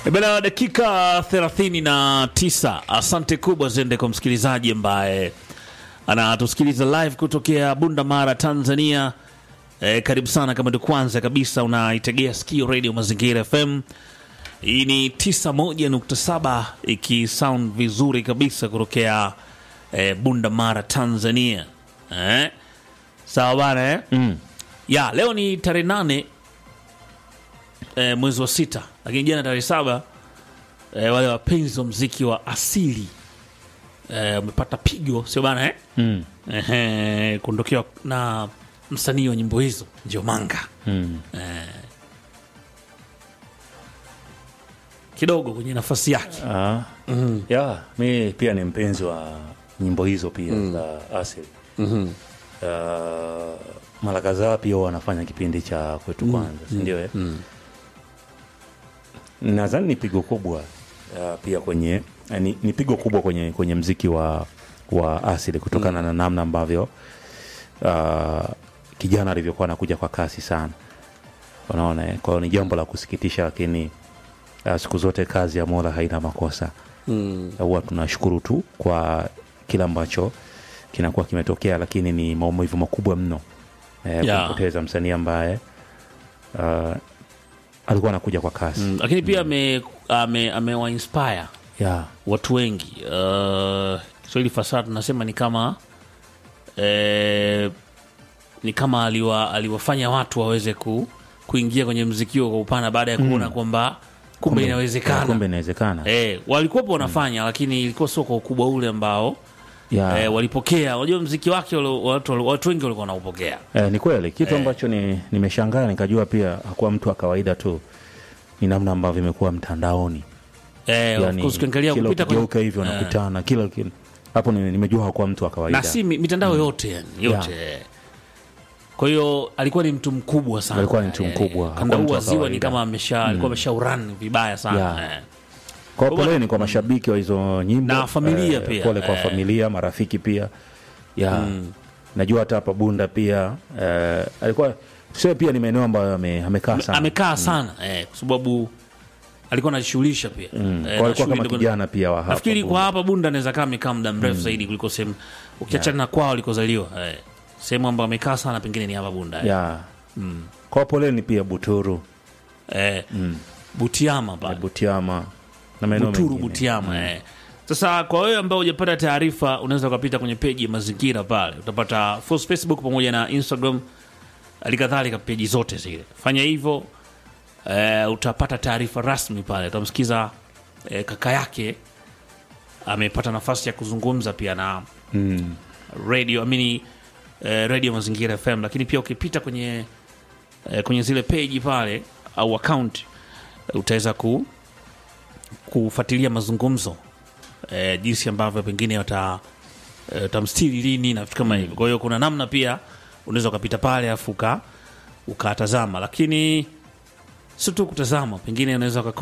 E Bana, dakika 39. Asante kubwa zende kwa msikilizaji ambaye anatusikiliza live kutokea Bunda Mara, Tanzania. E, karibu sana kama ndio kwanza kabisa unaitegea sikio Radio Mazingira FM. Hii ni 91.7 ikisound vizuri kabisa kutokea e, Bunda Mara, Tanzania. Eh? Sawa bana eh? Mm. Ya, leo ni tarehe nane e, mwezi wa sita, lakini jana tarehe saba e, wale wapenzi wa mziki wa asili e, wamepata pigo, sio bana eh? Mm. Ehe, kuondokewa na msanii wa nyimbo hizo ndio Manga Mm. kidogo kwenye nafasi yake. Ah. Ya, mi pia ni mpenzi wa nyimbo hizo pia za asili. Ah, mara kadhaa pia wanafanya kipindi cha kwetu kwanza, si ndio? eh? Nadhani ni pigo kubwa ah, pia kwenye eh, ni, ni pigo kubwa kwenye kwenye mziki wa wa asili kutokana na namna ambavyo ah, kijana alivyokuwa anakuja kwa kasi sana, unaona. eh? Kwa hiyo ni jambo la kusikitisha, lakini uh, siku zote kazi ya Mola haina makosa. Huwa tunashukuru tu kwa kile ambacho kinakuwa kimetokea, lakini ni maumivu makubwa mno eh, Yeah. kumpoteza msanii ambaye uh, alikuwa anakuja kwa kasi Mm, lakini pia ame, ame, amewa inspire yeah. watu wengi uh, Kiswahili fasaha tunasema ni kama eh, ni kama aliwa, aliwafanya watu waweze ku, kuingia kwenye mziki huo kwa upana baada ya kuona kwamba kumbe Yeah, inawezekana. kumbe inawezekana Eh, walikuwepo wanafanya lakini ilikuwa sio kwa ukubwa ule ambao yeah. eh, walipokea. Unajua mziki wake wale- watu, watu wengi walikuwa wanaupokea. Eh, ni kweli kitu ambacho ni nimeshangaa nikajua pia hakuwa mtu wa kawaida tu, ni namna ambavyo imekuwa mtandaoni Eh, of course ukiangalia kila kupita kwenye ukigeuka hivyo nakutana kila kila- hapo ni- nimejua hakuwa mtu wa kawaida na si mi- mitandao yote yani, yote kwa hiyo alikuwa ni mtu mkubwa sana Alikuwa ni mtu Eh, mkubwa, kanda hakuwa huu mtu wa wa ziwa ni kawaida. kama amesha alikuwa ameshauran vibaya sana Yeah. eh. Kwa poleni kwa mashabiki wa hizo nyimbo Na familia pia. Pole kwa Eh. familia, marafiki pia ya najua hata hapa Bunda pia eh, alikuwa sio pia ni maeneo ambayo ame- amekaa sana amekaa sana eh, kwa sababu alikuwa anajishughulisha pia Mm. Eh, Kwa na alikuwa shughuli kama ndogo- kijana pia wa hapa nafikiri Bunda. kwa hapa Bunda anaweza kaa amekaa muda mrefu zaidi kuliko sehemu ukiachana na kwao alikozaliwa eh. sehemu ambayo amekaa sana pengine ni hapa Bunda eh. ya kwa poleni pia Buturu Eh, Butiama pale Butiama na maeneo Buturu mengine. Butiama eh. Sasa kwa wewe ambao hujapata taarifa, unaweza ukapita kwenye peji ya mazingira pale, utapata full Facebook pamoja na Instagram, halikadhalika peji zote zile. Fanya hivyo eh, utapata taarifa rasmi pale. Utamsikiza eh, kaka yake amepata nafasi ya kuzungumza pia na Mm. radio amini eh, radio mazingira FM, lakini pia ukipita kwenye eh, kwenye zile peji pale au account eh, utaweza ku kufuatilia mazungumzo eh, jinsi ambavyo pengine wata eh, utamstiri lini na vitu kama hivyo. Kwa hiyo kuna namna pia unaweza ukapita pale afu uka- ukatazama, lakini sio tu kutazama, pengine unaweza uka